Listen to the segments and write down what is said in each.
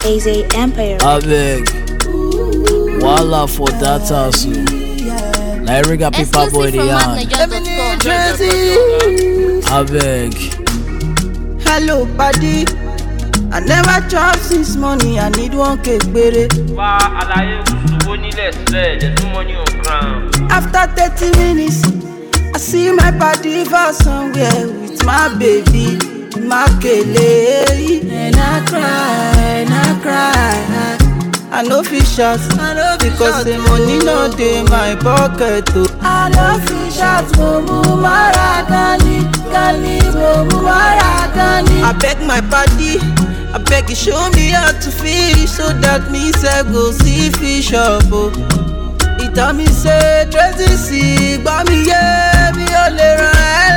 AZ Empire. abeg wahala for dat house o na eriga paper boy Exclusive dey from yarn madniger.com. abeg hello padi i never chop since morning i need one cake gbere. wá àlàyé owó nílẹ̀ sílẹ̀ there's no money on ground. after thirty minutes i see my padi for somewhere with my baby makele and i cry and i cry i no fit shout because the money no dey my pocket o. i no fit shout mumu mara gani gani mumu mara gani. abeg my padi abeg you show me how to fish so that me sef go see fish chop o. He tell me say Tracy sí gbọ́ mi yé mi ò lè ràn ẹ́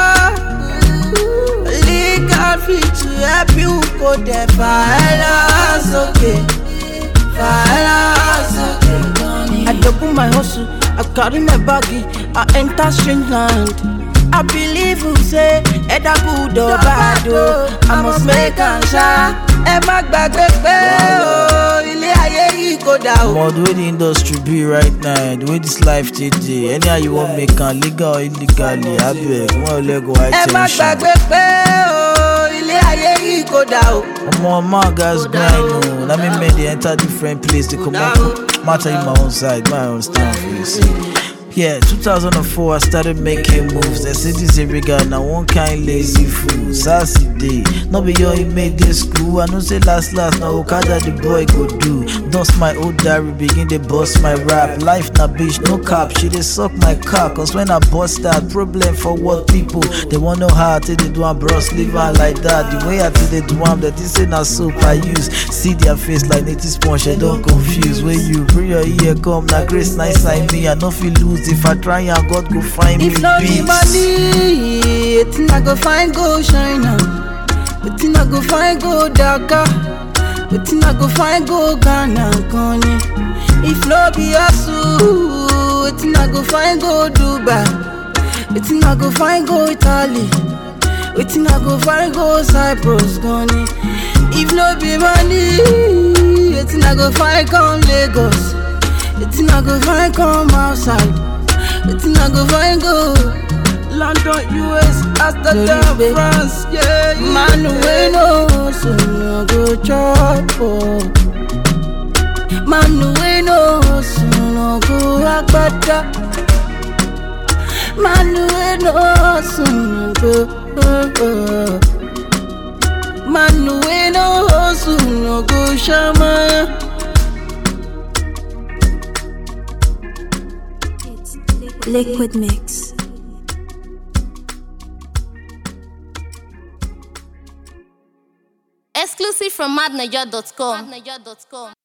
lọ́wọ́. Legal fit to help you kò dẹ̀ fà ẹ́ lọ sókè. Fà ẹ́ lọ sókè. I double my hustle, I carry my baggy, I enter strange land. I believe you say either good or bad o, I must make am ṣá. Ẹ má gbàgbé pé o, ilé ayé yìí kò dà o. omo the way the industry be right now the way this life dey dey anyhow you wan make am legal or illegally abeg one leg go high ẹ má ten sion. gbàgbé pé o ilé ayé yìí kò dà o. omo man guys grind o na me men dey enter different place dey comot ma tell you my own side ma understand for you see. Yeah, 2004 I started making moves. They say this Eriga na one kind lazy fool. Sassy day, no be your made this school. I know say last last na Okada the boy go do. Dust my old diary, begin they bust my rap. Life na bitch, no cap. She dey suck my cock. Cause when I bust that problem for what people they want know how I take they do am bros leave am like that. The way I take they do am, that they say na soap I use. See their face like native sponge, I don't confuse. When you bring your ear come, na grace nice like me. I no feel lose if I try and God go find me. if no be peace. money wetin i go find go china wetin i go find go dhaka wetin i go find go ghana gan ni if no be hustle wetin i go find go dubai wetin i go find go italy wetin i go find go cyprus gan ni if no be money wetin i go find come lagos wetin i go find come outside. Wetin I go find go? London, US, Amsterdam, France, yeah, yeah. Man wey no hustle no go chop o. Man wey no hustle no go agbada. Man wey no hustle no go. Oh, oh. Man wey no hustle no go shamaya. Liquid Mix. Exclusive from madniger.com.